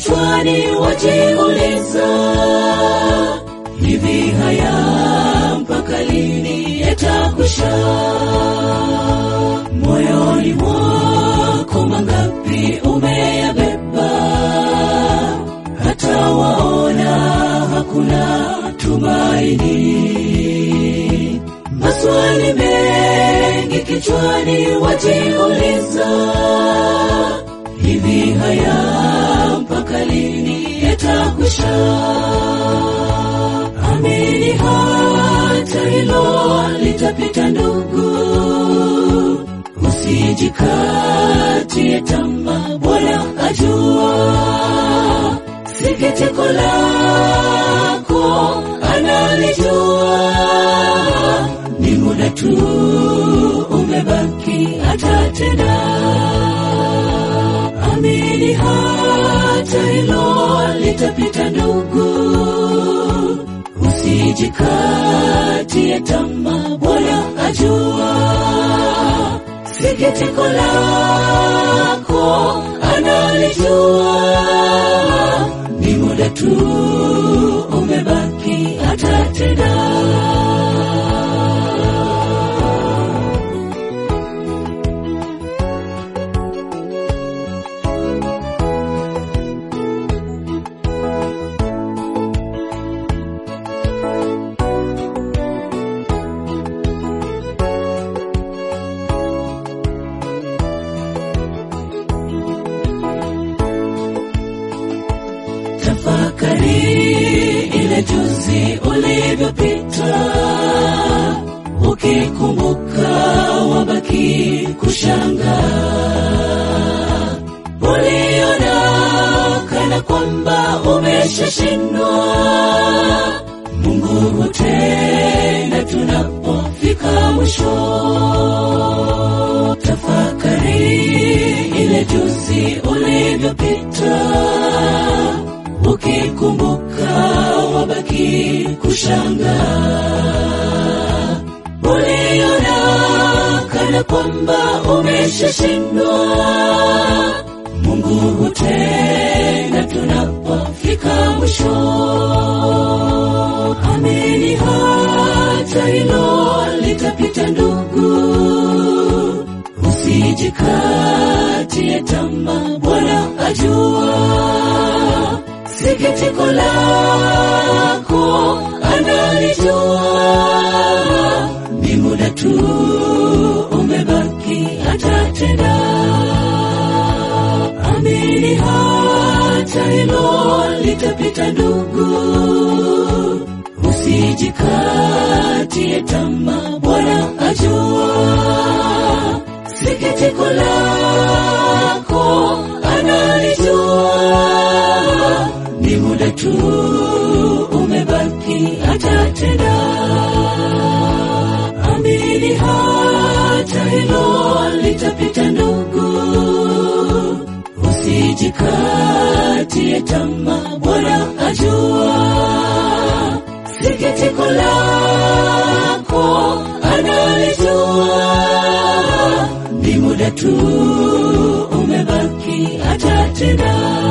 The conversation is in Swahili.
kichwani wajiuliza, hivi haya mpaka lini yatakwisha? Moyoni mwako mangapi umeyabeba, hata waona hakuna tumaini. Maswali mengi kichwani wajiuliza, hivi haya mpaka lini yatakwisha? Amini hata hilo litapita, ndugu, usijikatie tamaa, Bwana ajua sikitiko lako analijua, ni muda tu umebaki, atatenda. Amini hata hilo litapita, ndugu, usijikatie tamaa, Bwana ajua sikitiko lako analijua, ni muda tu umebaki, atatenda. Tafakari ile juzi ulivyopita, ukikumbuka wabaki kushanga. Uliona kana kwamba umeshashindwa, Mungu hutenda tunapofika mwisho. Tafakari ile juzi ulivyopita ukikumbuka wabaki kushanga. Uliona kana kwamba umeshashindwa, Mungu hutenda tunapofika mwisho. Amini hata hilo litapita, ndugu, usijikatie tamaa, Bwana ajua sikitiko lako analijua, ni muda tu umebaki, atatenda. Amini hata hilo litapita, ndugu, usijikatie tamaa, Bwana ajua sikitiko lako analijua, ni muda tu umebaki, atatenda. Amini hata hilo litapita, ndugu, usijikatie tamaa, Bwana ajua sikitiko lako analijua, ni muda tu umebaki, atatenda.